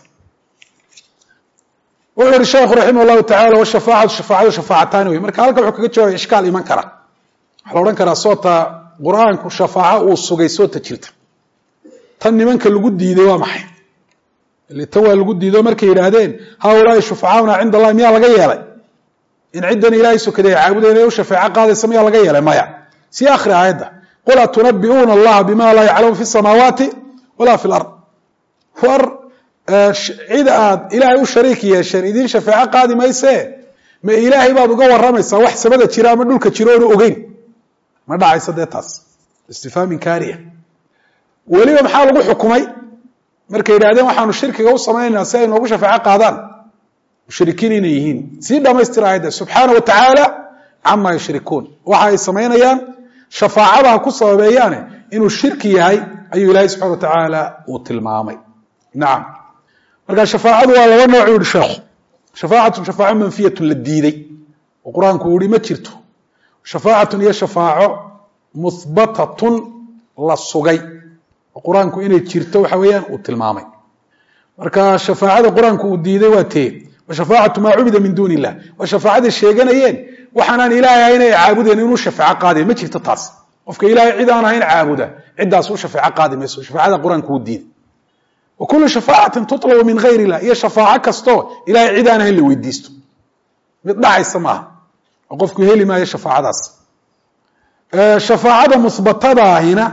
wuxuu yihi sheekhu raximah llahu tacala washafaacatu shafaacadu shafaacataani wey marka halkan wuxuu kaga jawaabay ishkaal iman kara waxaa la odhan karaa soota qur-aanku shafaaco uu sugay soota jirta tan nimanka lagu diiday waa maxay ile tan waa lagu diido markay yidhaahdeen haaulaai shufacaauna cinda allahi miyaa laga yeelay in ciddan ilaahay sokaday ay caabudayn ay u shafeeco qaadaysa miyaa laga yeelay maya sii akhri aayadda qul atunabi'uuna allaha bima laa yaclamu fi samaawaati walaa fi lard war cid aad ilaahay u shariik yeesheen idiin shafeeco qaadi maysee ma ilaahay baad uga waramaysaa wax samada jira ama dhulka jiro oonu ogeyn ma dhacayso dee taas istifhaam inkaariya weliba maxaa lagu xukumay markay yidhahdeen waxaanu shirkiga u samaynaynaa si ay noogu shafeeco qaadaan mushrikiin inay yihiin sii dhamaystira aayadda subxaana wa tacaala cama yushrikuun waxa ay samaynayaan shafaacada ha ku sababeeyaane inuu shirki yahay ayuu ilaahay subxana wa tacaala uu tilmaamay nacam marka shafaacadu waa laba nooc u yihi sheekhu shafaacatun shafaaco manfiyatun la diiday oo qur-aanku uu yihi ma jirto shafaacatun iyo shafaaco muhbatatun la sugay oo qur-aanku inay jirto waxa weeyaan uu tilmaamay marka shafaacada qur-aanku uu diiday waa tee wa shafaacatu maa cubida min duuni illah waa shafaacaday sheeganayeen waxaanaan ilaahay ahayn ay caabudeen inuu shafeeco qaadayo ma jirto taas qofka ilaahay cid aan ahayn caabuda ciddaas u shafeeco qaadi mayso shafaacada qur-aanku uu diiday wa kullu shafaacatin tutlabu min gayr illah iyo shafaaco kastoo ilahay cid aan ahayn la weydiisto mid dhacaysa maaha oo qofku heli maayo shafaacadaas shafaacada muhbatadaahina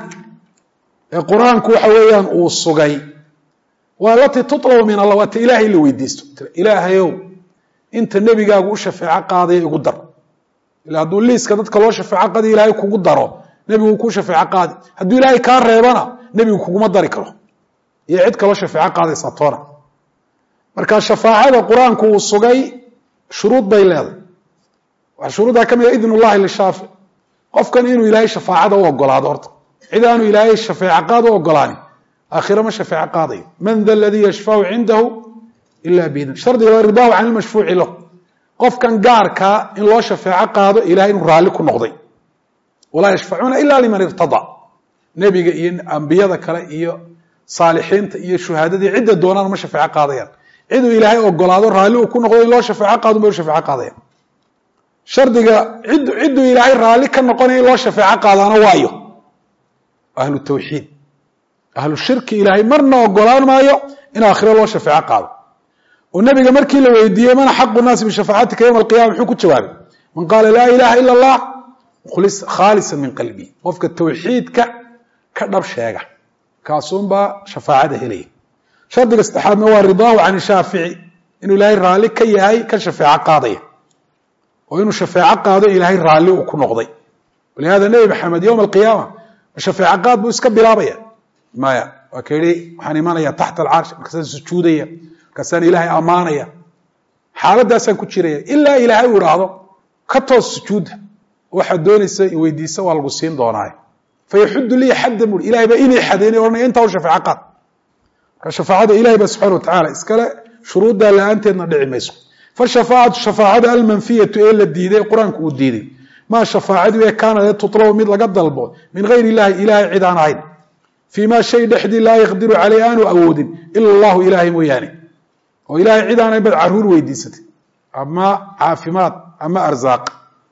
ee qur-aanku waxa weeyaan uu sugay waa lati tutlabu min allah waata ilaahay la weydiisto ilaahayow inta nebigaagu u shafeeco qaadaya igu dar ila hadduu liiska dadka loo shafeeco qaadiy ilaahay kugu daro nebigu ku shafeeco qaadi hadduu ilaahay kaa reebana nebigu kuguma dari karo iyo cid kaloo shafeeco qaadaysa toona marka shafaacada qur-aanku uu sugay shuruud bay leedahay waxaa shuruuddaa ka mid a idn ullahi lishaafic qofkan inuu ilaahay shafaacada u ogolaado horta cid aanu ilaahay shafeeco qaad u ogolaani aakhira ma shafeeco qaadayo man da aladii yashfacu cindahu ila biidn shardiga ridaahu can ilmashfuuci lahu qofkan gaarkaa in loo shafeeco qaado ilahay inuu raalli ku noqday walaa yashfacuuna ila liman irtadaa nebiga iyo ambiyada kale iyo saalixiinta iyo shuhaadadii cidda doonaan ma shafeeco qaadayaan ciduu ilaahay ogolaado raalli uu ku noqdo in loo shafeeco qaado bay u shafeeco qaadayaan shardiga id cidduu ilaahay raalli ka noqonaya in loo shafeeco qaadaana waayo ahlu tawxiid ahlu shirki ilaahay marna ogolaan maayo in aakhiro loo shafeeco qaado oo nebiga markii la weydiiyey mana xaqu naasi bishafaacatika yowma alqiyama muxuu ku jawaabay man qaala laa ilaha ila allah khaalisa min qalbi qofka tawxiidka ka dhab sheega kaasuunbaa shafaacada helaya shardiga saddexaadna waa ridaahu can shaafici inuu ilaahay raalli ka yahay ka shafeeco qaadaya oo inuu shafeeco qaado ilaahay raalli uu ku noqday walihada nebi maxamed yowma alqiyaama shafeeco qaad buu iska bilaabaya maya waa ka yihi waxaan imanaya taxta alcarsh markaasaan sujuudaya markaasaan ilaahay ammaanaya xaaladaasaan ku jiraya ilaa ilaahay uu idhaahdo ka toos sujuudda waxaad doonaysa weydiisa waa lagu siin doonaaye fayaxudu liya xadda bui ilahay baa inay xadeynay ohanaya intaa u shafeeco qaad marka shafaacada ilahay baa subxana wa tacala iskale shuruuddaa la-aanteedna dhici mayso fashafaacatu shafaacada almanfiyatu ee la diiday qur-aanku uu diiday maa shafaacadu ee kaanade tutlabu mid laga dalbo min gayr illahi ilahay cid aan ahayn fii ma shay dhexdii laa yaqdiru caleyh aanu awoodin ila allahu ilaahay mooyaane oo ilahay cid aan ahayn baad caruur weydiisatay ama caafimaad ama arzaaq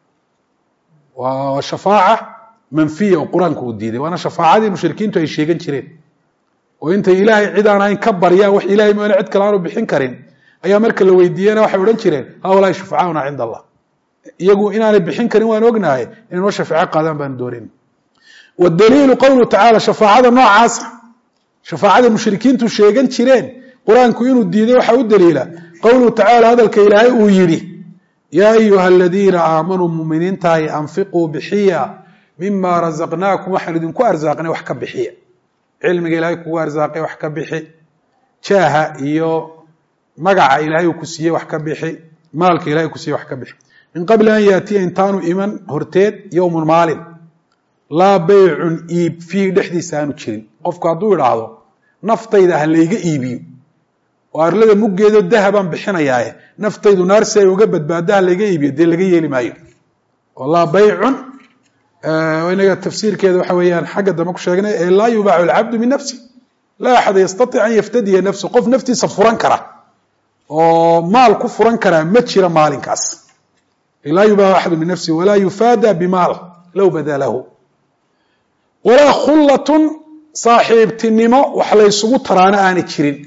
waa shafaaca manfiya oo qur-aanku uu diiday waana shafaacadii mushrikiintu ay sheegan jireen oo intay ilaahay cid aan ahayn ka baryaan wax ilahay mooyaane cid kale aanu bixin karin ayaa marka la weydiiyena waxay odhan jireen haulaai shufacaauna cinda allah iyagu inaanay bixin karin waan ognahay inay noo shafeeco qaadaan baanu doonin wadaliilu qowluhu tacaala shafaacada noocaasa shafaacada mushrikiintu sheegan jireen qur-aanku inuu diiday waxaa u daliila qowluhu tacaala hadalka ilaahay uu yidhi yaa ayuha aladiina aamanuu muminiintahay anfiquu bixiya mima razaqnaakum waxaan idinku arsaaqnay wax ka bixiya cilmiga ilaahay kugu arsaaqay wax ka bixi jaaha iyo magaca ilaahay uu ku siiyey wax ka bixi maalka ilahay ku siiyey wax ka bixi min qabli an yaatiya intaanu iman horteed yowmun maalin laa beycun iib fiihi dhexdiisa aanu jirin qofku hadduu idhaahdo naftayda ha layga iibiyo oo arlada muggeedo dahabaan bixinayaaye naftaydu naar si ay uga badbaado ha layga iibiyo dee laga yeeli maayo oo laa beycun inaga tafsiirkeeda waxa weeyaan xagga dambe ku sheegnay ee laa yubaacu alcabdu min nafsi laa axada yastatic an yaftadiya nafsu qof naftiisa furan kara oo maal ku furan karaa ma jira maalinkaas laa yubaacu axadu min nafsi walaa yufaada bimaal low bada lahu walaa khullatun saaxiibtinimo wax laysugu taraana aanay jirin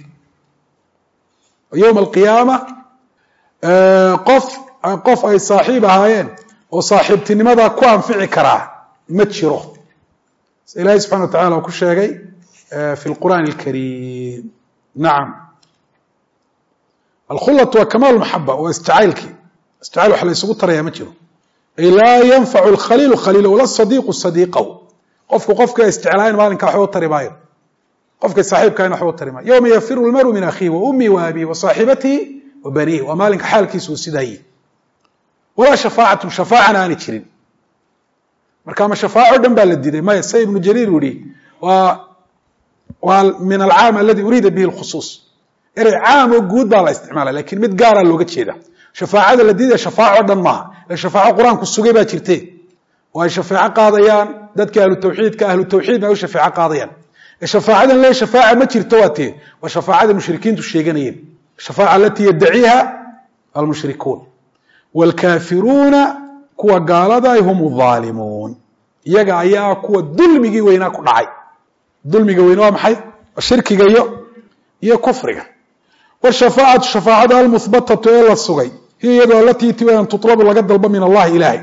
yowma alqiyaama qof qof ay saaxiib ahaayeen oo saaxiibtinimadaa ku anfici karaa ma jiro ilaahay subxana wa tacala uu ku sheegay fi lqur'aan alkariim nacam alkhulatu waa kamaal maxaba waa isjacaylkii isjacayl wax laysugu taraya ma jiro ay laa yanfacu alkhaliilu khaliila wala sadiiqu sadiiqahu qofku qofka isjeclaayn maalinka waxba u tari maayo qofka saaxiibkaayna waxba u tari maayo yowma yafiru lmaru min akhiihi wa ummihi wa abihi wa saaxibatihi wa baniihi waa maalinka xaalkiisa uu sidaayey walaa shafaacatu shafaacana aanay jirin marka ama shafaaco dhan baa la diiday maya sa ibnu jariir u yihi waa waa min alcaam aladi uriida bihi lkhusuus erey caam oo guud baa la isticmaala lakin mid gaara looga jeeda shafaacada la diidaya shafaaco dhan maaha e shafaaco qur-aanku sugay baa jirte oo ay shafeeco qaadayaan dadka ahlu tawxiidka ahlu tawxiidna ay u shafeeco qaadayaan shafaacadan le shafaaca ma jirto waa tee waa shafaacada mushrikiintu sheeganayeen shafaaca alatii yaddaciiha almushrikuun wاlkaafiruuna kuwa gaalada hum aalimuun iyaga ayaa kuwa dulmigii weynaa ku dhacay dulmiga weyne waa maxay shirkiga iyo iyo kufriga wshafaacatu shafaacada almuhbatatu ee la sugay hiya iyadoo alatii ti an tutlabu laga dalbo min allahi ilaahay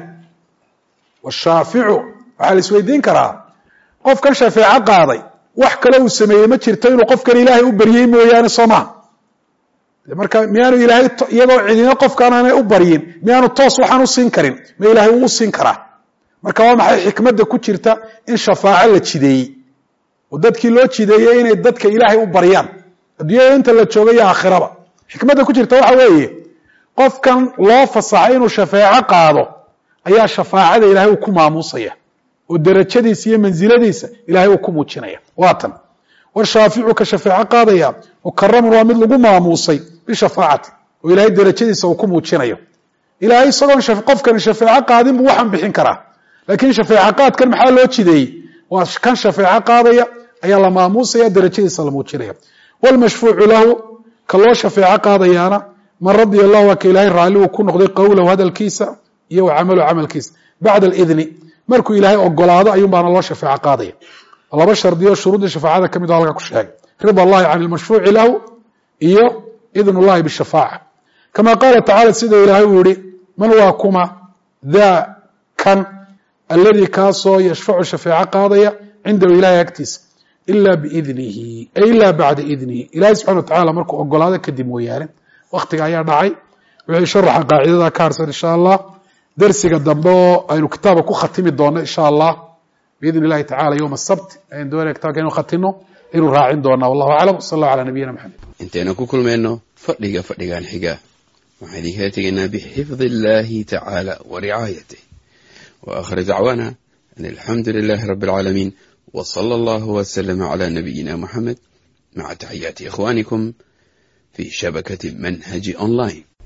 washaaficu waxaa la isweydiin karaa qofkan shafeeco qaaday wax kale uu sameeyey ma jirto inuu qofkan ilaahay u baryey mooyaane soo maha marka miyaanu ilaahay iyagoo cidina qofkan aanay u baryin miyaanu toos waxaan u siin karin ma ilaahay uu u siin karaa marka waa maxay xikmadda ku jirta in shafaaco la jideeyey oo dadkii loo jideeyey inay dadka ilaahay u baryaan adduunyada inta la jooga iyo aakhiraba xikmadda ku jirta waxa weeye qofkan loo fasaxay inuu shafeeco qaado ayaa shafaacada ilaahay uu ku maamuusaya oo derajadiisa iyo mansiladiisa ilaahay uu ku muujinaya waa tan washaaficu ka shafeeco qaadaya mukaramun waa mid lagu maamuusay bishafaacati oo ilaahay derajadiisa uu ku muujinayo ilaahay isagoon qofkani shafeeco qaadin buu waxaan bixin karaa laakiin shafeeco qaadkan maxaa loo jideeyey waa kan shafeeco qaadaya ayaa la maamuusaya derajadiisa la muujinaya wlmashfuucu lahu ka loo shafeeco qaadayaana man radia allahu waa ka ilaahay raalli uu ku noqday qowlahu hadalkiisa iyo wa camalu camalkiisa bacda alidni markuu ilaahay ogolaado ayuun baana loo shafeeco qaadaya laba shardiyo shuruuddii shafaacada ka mid o halka ku sheegay rida allahi can ilmashfuuci lahu iyo idn اllahi bishafaaca kama qaala tacala sida ilaahay uu yihi man waa kuma daa kan alladii kaasoo yashfacu shafeeco qaadaya cindahu ilahay agtiisa ila biidnihi ay ila bacda idnihi ilahay subxana wa tacala markuu ogolaado kadib mooyaane waktiga ayaa dhacay wixii sharaxa qaacidada ka harsan insha allah dersiga dambe oo aynu kitaaba ku khatimi doono insha allah biidn illahi tacala yowma asabt ayaan doonaya kitabka inu khatino inuu raacin doonaa wallahu aclam sal allahu calaa nabiyina maxamed intaynu ku kulmayno fadhiga fadhigan xiga waxaan idinkala tegaynaa bixifdi illahi tacaala wa ricaayatih wa aakhir dacwaana an alxamdu lilahi rabi alcaalamiin w sala allahu wslama cala nabiyina muxamed maca taxiyaati ikhwanikum fi shabakati manhaji online